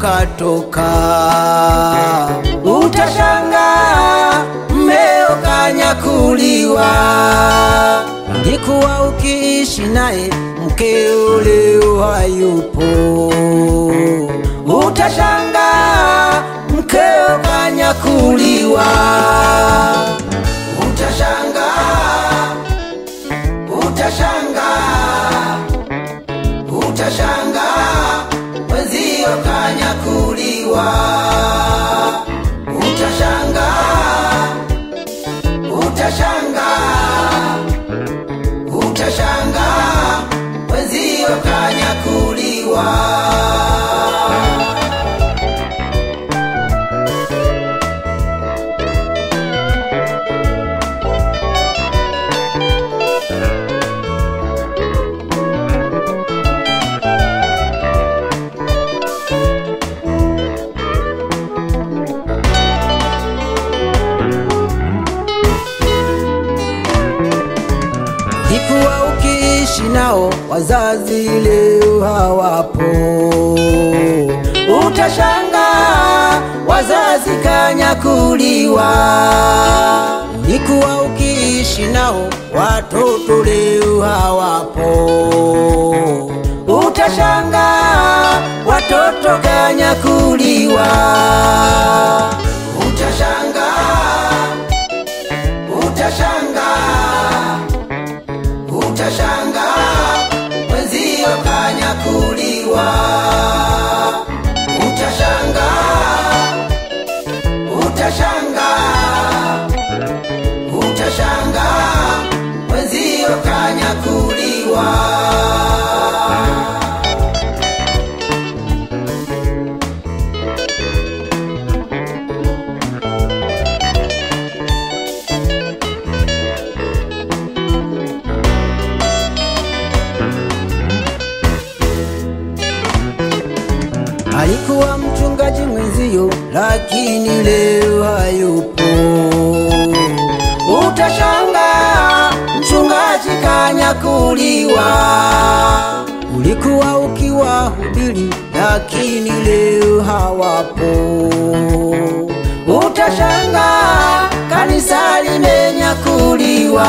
katoka. Utashanga mmeo kanyakuliwa. Ulikuwa ukiishi naye mkeo leo hayupo. Utashanga mkeo kanyakuliwa. Utashanga, utashanga, utashanga mwenzio kanyakuliwa. Utashanga, utashanga, utashanga mwenzio kanyakuliwa. Ulikuwa ukiishi nao wazazi leo hawapo. Utashanga wazazi kanyakuliwa. Ulikuwa ukiishi nao watoto leo hawapo. Utashanga watoto kanyakuliwa. Utashanga, utashanga utashanga mwenzio kanyakuliwa. Utashanga, utashanga, utashanga mwenzio kanyakuliwa. Alikuwa mchungaji mwenzio, lakini leo hayupo. Utashanga mchungaji kanyakuliwa. Ulikuwa ukiwahubiri, lakini leo hawapo. Utashanga kanisa limenyakuliwa.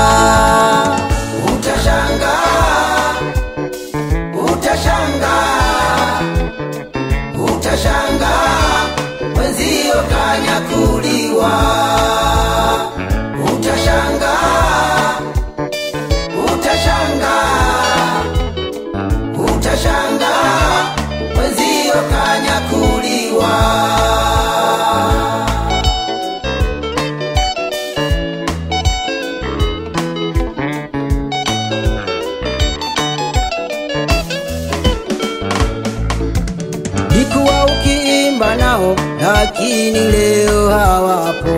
Utashanga, utashanga utashanga mwenzio kanyakuliwa. Utashanga, utashanga, utashanga mwenzio kanyakuliwa. Ulikuwa ukiimba nao, lakini leo hawapo.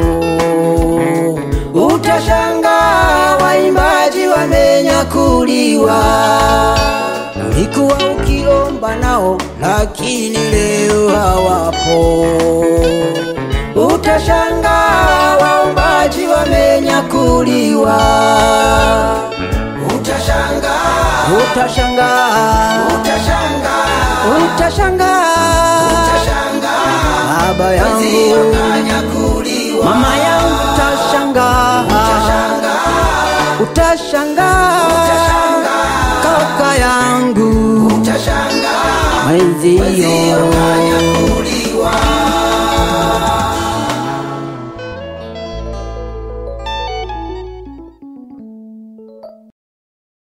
Utashanga waimbaji wamenyakuliwa. Ulikuwa ukiomba nao, lakini leo hawapo. Utashanga waombaji wamenyakuliwa. Utashanga, utashanga, utashanga, utashanga, utashanga, baba yangu, mama yangu, utashanga, utashanga, utashanga, kaka yangu, utashanga, mwenzio